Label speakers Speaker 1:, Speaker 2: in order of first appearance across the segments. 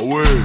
Speaker 1: Away.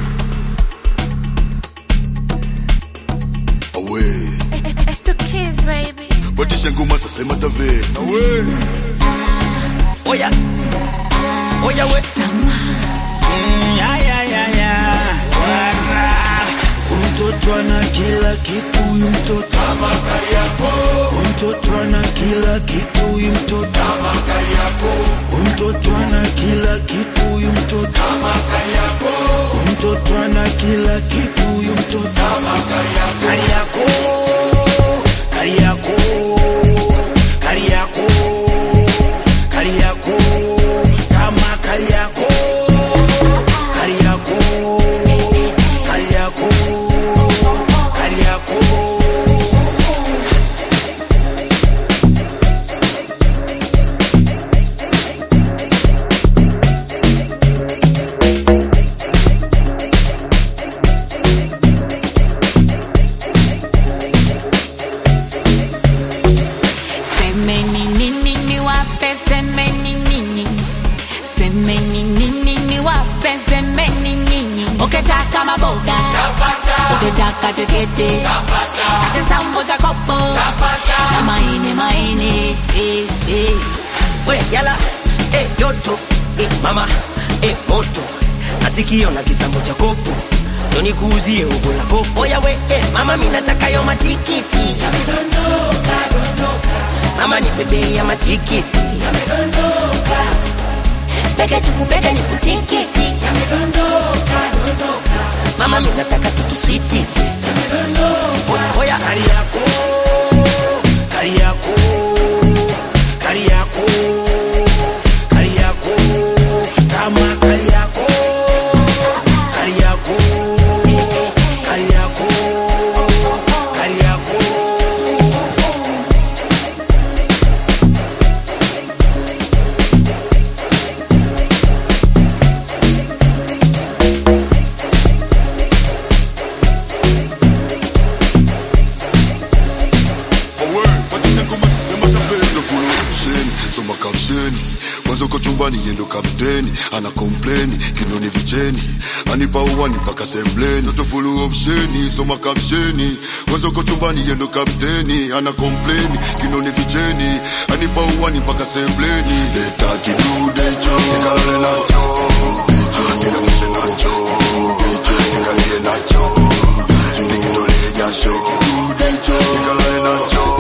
Speaker 1: Away.
Speaker 2: It's the kids, baby.
Speaker 1: Batisha ngoma sasa matave. Away.
Speaker 3: Oya. Oya we. Mm, ya, ya, ya, ya. Wara.
Speaker 4: Mtoto ana kila kitu huyu mtoto kama Kariakoo. Huyu mtoto ana kila kitu huyu mtoto kama Kariakoo. Huyu mtoto ana kila kitu huyu mtoto kama Kariakoo. Huyu mtoto ana kila kitu huyu mtoto kama Kariakoo. Kariakoo. Kariakoo. Kariakoo. Kama Kariakoo. Kariakoo. Kariakoo. Kariakoo.
Speaker 5: Semeni nini niwape, semeni nini, semeni nini niwape, semeni nini. Ukitaka maboga ukitaka tiketi hata sambo za kopo na maini maini eh, eh.
Speaker 3: We yala. Eh, joto. Eh, mama. Eh, moto. Nasikio na kisambo cha kopo. Ndo nikuuzie ugo la kopo. Oya we. Eh, mama mimi nataka yo matikiti. Mama ni bebe ya matikiti.
Speaker 5: Peke chuku peke ni kutikiti
Speaker 3: Mama mimi nataka tutu switi. Oya.
Speaker 4: Kariakoo. Kariakoo. Kariakoo. Kariakoo. Kama Kariakoo. Kariakoo. Kariakoo. Kariakoo.
Speaker 1: Away. Batisha ngoma sasa matave. Ndo full option. Soma kapsheni. Kwanza uko chumbani yendo kapteni. Ana complain. Kinoni vicheni. Anipa uwani mpaka sembleni. Ndo full option. Soma kapsheni. Kwanza uko chumbani yendo kapteni. Ana complain. Kinoni vicheni. Anipa uwani mpaka sembleni. Leta kidude cho. Nikalale nacho. Hicho nikamshe nacho. Hicho nikalie nacho. Nikitolee jasho. Kidude cho. Nikalale nacho.